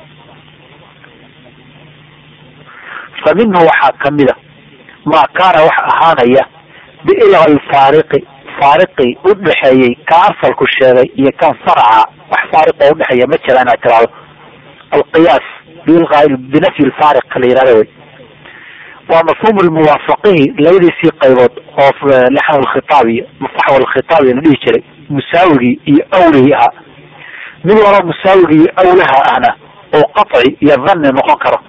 fa minhu waxaa kamida ma kaana wax ahaanaya biilga alfaariqi faariqii udhexeeyey ka asalku sheegay iyo kan faraca wax faariqoo udhexeeya ma jira inaad tiraado alqiyaas biilqa binafyi lfaariq la yihahda wey waa mafhuum lmuwaafaqihi labadiisii qaybood oo laxn lkhitaab iyo mafaxw lkhitaab la dhihi jiray musaawigii iyo awlihii ahaa mid walba musaawigii iyo awlaha ahna oo qaci iyo dhanni noqon karo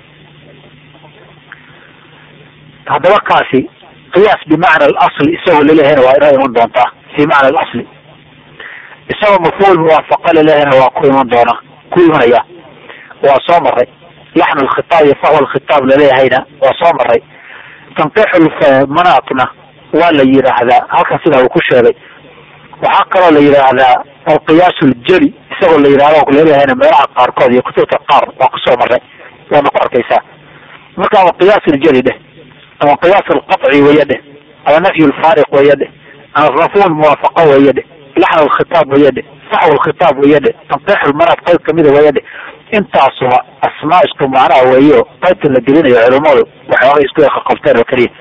haddaba kaasi qiyaas bimacna alasli isagoo laleehayna waa inoo iman doontaa fi macna alasli isagoo mafhuum muwaafaqa laleehayna waa ku iman doona ku imanaya waa soo maray laxn lkhitaab iyo fahwa lkhitaab laleeyahayna waa soo maray tanqiixulmanaatna waa la yidhaahdaa halkan sidaa uu ku sheegay waxaa kaloo la yidhaahdaa alqiyaas ljeli isagoo la yidhahdo laleeyahayna meelaha qaarkood iyo kutubta qaar waa kusoo maray waana ku arkaysaa marka ama qiyaas ljeli dheh ama qiyaas alqaci weeye dheh ama nafyu lfaariq weeye dheh ama mafhum muwaafaqa weeye dheh laxn lkhitaab weeye dheh faxw lkhitaab weeye dheh tanqiixulmanaat qayb kamida weeye dheh intaasuba asmaa isku macnaha weeyo qaybta la gelinayo culimadu waxooga isku qabteen oo keliya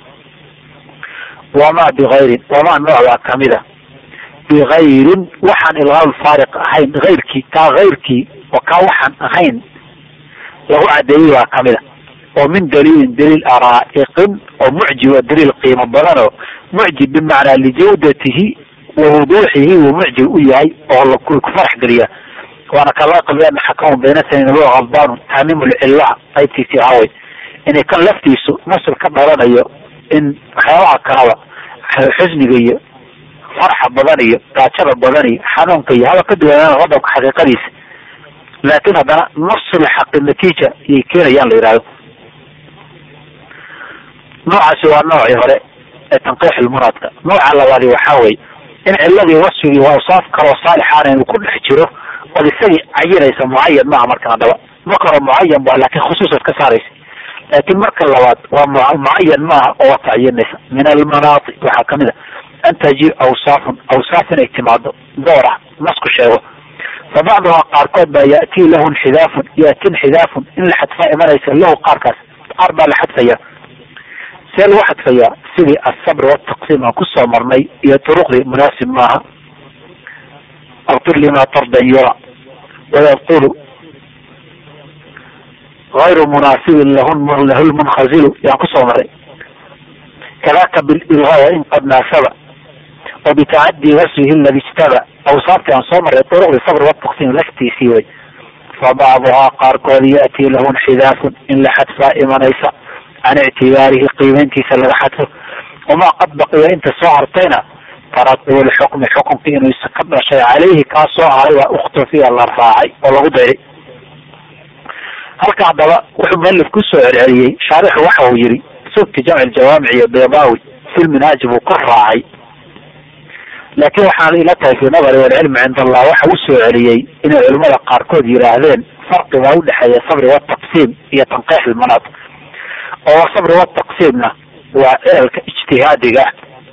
wamaa bigayrin wamaa noocbaa kamida bigayrin waxaan ilgaam faariq ahayn ayrkii kaa ayrkii oo kaa waxaan ahayn lagu cadeeyey baa kamida oo min daliilin daliil araa'iqin oo mucjiba daliil qiimo badanoo mucjib bimacnaa lijawdatihi wa wuduuxihi wuu mucjib u yahay oo ku farax geliya waana kalaqabi ana xakamu bayna sanin wa khaldaan taamimu lcillaha qaybtiisii ahawey inay kan laftiisu nasr ka dhalanayo in waxyaabaha kalaba xusniga iyo farxa badan iyo gaajada badan iyo xanuunka iyo haba ka duwanaan qodobka xaqiiqadiisa laakin haddana nasl xaqi natiija iyay keenayaan la yidhahdo noocaasi waa noocii hore ee tanqiix lmuraadka nooca labaadi waxaa weye in ciladii wasfigii waa awsaaf kaloo saalixaana inuu ku dhex jiro ood isagii cayinaysa mucayan maaha markan haddaba marka hore mucayan ba laakin khusuusaad ka saaraysa laakin marka labaad waa mucayan maaha oo waa tacayinaysa min almanaati waxaa kamid a an taji awsaafun awsaaf inay timaado door ah nasku sheego fa bacduhaa qaarkood baa ya'tii lahu nxidaafun ya'ti nxidaafun in la xadfaa imanaysa lahu qaarkaas qaar baa la xadfaya see lagu xadfayaa sidii asabr wataqsiim aan kusoo marnay iyo turuqdii munaasib maaha abtur lima tardan yura wayabtulu غayru munaasibin lahu lmunkazilu yaan kusoo maray kadaka bililgaaya in qad naasaba wa bitacadii wasfihi ladi ijtaba awsaabti aan soo maray turuqdii sabr wataqsiim laftiisii way fa bacduhaa qaarkood ya'tii lahu nxidaafun in la xadfaa imanaysa can ictibaarihi qiimeyntiisa laga xadfo wamaa qad baqiya inta soo hartayna taratub lxukmi xukunki inuu isa ka dhashay caleyhi kaa soo haray waa ukhtufiya la raacay oo lagu dayray halka haddaba wuxuu mualif kusoo celceliyey shaarixu waxa uu yihi subki jamc jawaamic iyo bedawi fi lminaaji buu ka raacay laakin waxaan ila tahay fi nadari walcilmi cind allah waxa u soo celiyey inay culimada qaarkood yidhaahdeen farqigaa udhexeeya sabri wataqsiim iyo tanqiix ilmanaat oo sabri wataqsiimna waa cilalka ijtihaadiga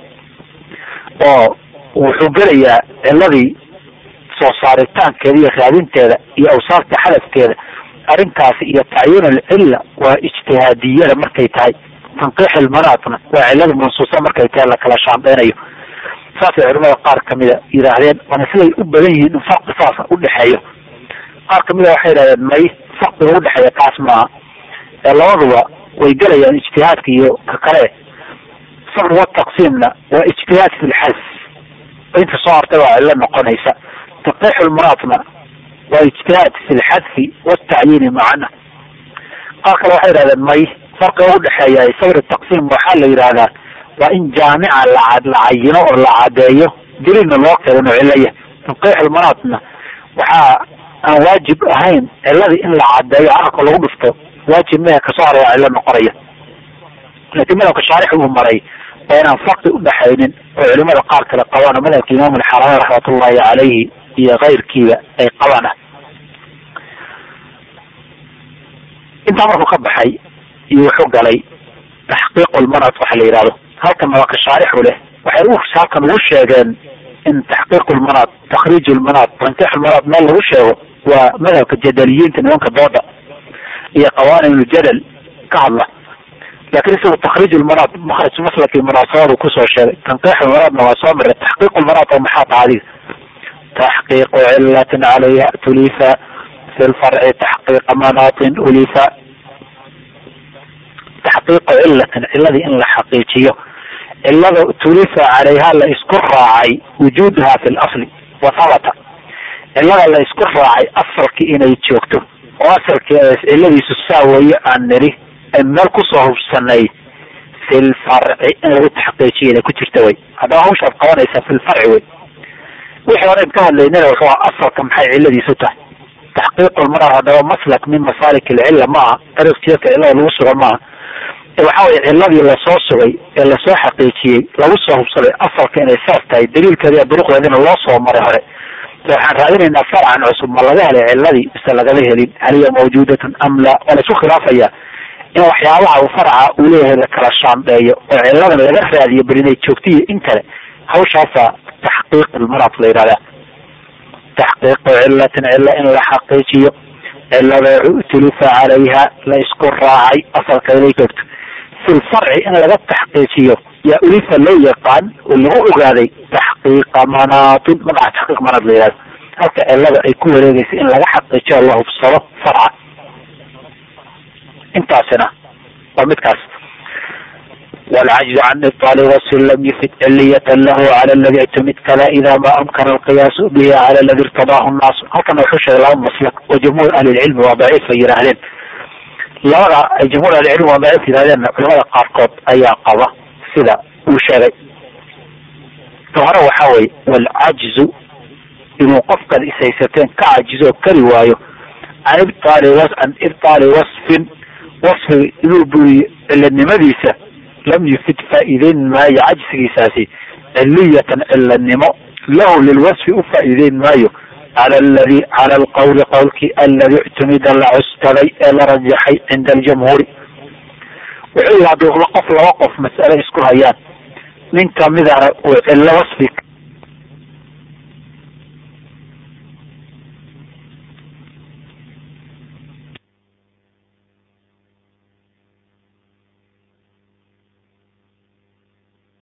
oo wuxuu gelayaa ciladii soo saaritaankeeda iyo raadinteeda iyo awsaafta xadafkeeda arrinkaasi iyo tacyiin alcilla waa ijtihaadiyada markay tahay tanqiix ilmanaatna waa cilada mansuusa markay tahay lakala shaandeynayo saasay culimada qaar kamida yidhaahdeen waana siday u badan yihiin in farqi saasa udhexeeyo qaar kamida waxay yidhahdeen may farqiga udhexeeya kaas maaha ee labaduba way gelayaan ijtihaadka iyo ka kale sabr wataqsiimna waa ijtihaad fi lxadf inta soo hartay waa cilo noqonaysa tanqiix lmuraadna waa ijtihaad fi lxadfi watacyiini macana qaar kale waxay yidhahdeen may farqiga udhexeeya sabr taqsiim waxaa la yidhahdaa waa in jaamica la la cayino oo la cadeeyo daliilna loo keeno inuu cilaya tanqiix lmuraadna waxaa aan waajib ahayn ciladii in la cadeeyo carabka lagu dhufto waajib mehe kasoo haray waa cilo noqonaya laakiin madhabka shaarix uu maray waa inaan farqi udhexaynin oo culimada qaar kale qabaan oo madhabka imaam alxarami raxmatullahi caleyhi iyo keyrkiiba ay qabaan ah intaa markuu ka baxay iyo wuxuu galay taxqiiq lmanad waxa la yidhahdo halkan madhabka shaarixu leh waxay u halkan ugu sheegeen in taxqiiq lmanad takriij lmanad tankix lmanad meel lagu sheego waa madhabka jadaliyiinta nimanka dooda iyo qawanin ljadal ka hadla lakin isagu takriij lmanad makraj maslaki munaasabadu kusoo sheegay tanqiix lmanadna waa soo maray taxqiiq lmanad oo maxaa taha adiga taxqiiqu cilatin calayha tulifa fi lfarci taxqiiqa manaatin ulifa taxqiiqu cilatin ciladii in la xaqiijiyo cilada tulifa calayha la isku raacay wujuuduha fi lasli wa habata cilada la isku raacay asalkii inay joogto oo asalkii ciladiisu saa weeye aan niri meel kusoo hubsanay fi lfarci in lagu taxqiijiyo inay ku jirta wey haddaba hawshaad qabanaysaa fi lfarci wey wixii hore ka hadlaynana wuxuu aha asalka maxay ciladiisu tahay taxqiiqu lmara haddaba maslak min masalik ilcilla ma aha dariiq jeedka cilada lagu suga maaha waxa weye ciladii lasoo sugay ee lasoo xaqiijiyey lagu soo hubsaday asalka inay saas tahay daliilkeeda duruqdeedina loo soo maray hore waxaan raadinaynaa farcan cusub ma laga helay ciladii mise lagama helin hal hiya mawjudatun am la waa laisku khilaafaya in waxyaabaha uu farca uu leeyahay la kala shaandheeyo oo ciladan laga raadiyo bal inay joogtiyo in kale hawshaasa taxqiiq ilmaraad la yihahdaa taxqiiqu cilatin cila in la xaqiijiyo cilada utulifa calayha la isku raacay asalka inay joogto fi lfarci in laga taxqiijiyo yaa ulifa loo yaqaan oo lagu ogaaday taxqiiqa manaatin magaca taxqiiq manaad la yihahdo halka cilada ay ku wareegaysa in laga xaqiijiyo la hubsado farca intaasina waa midkaas والعجز عن إبطال وصف لم يفد علية له على الذي اعتمد كذا إذا ما أمكن القياس به على الذي ارتضاه الناس هكذا وحوش لهم مسلك وجمهور أهل العلم وضعيف يراهلين labada ay jamhuur ahlicilm waa daciif yidhahdeen culamada qaarkood ayaa qaba sida uu sheegay ka hore waxa weye walcajzu inuu qofkaad ishaysateen ka cajizo kari waayo can ibtaali an ibtaali wasfin wasfi inuu buriyo ciladnimadiisa lam yufid faa'iideyn maayo cajsigiisaasi ciliyatan ciladnimo lahu lilwasfi u faa'iideyn maayo cala aladi cala alqawli qowlkii aladi ictumida la cuskaday ee la rajaxay cinda aljamhuuri wuxuu yihi haddii qof laba qof mas'ale isku hayaan nin kamidana uu cillo wasfi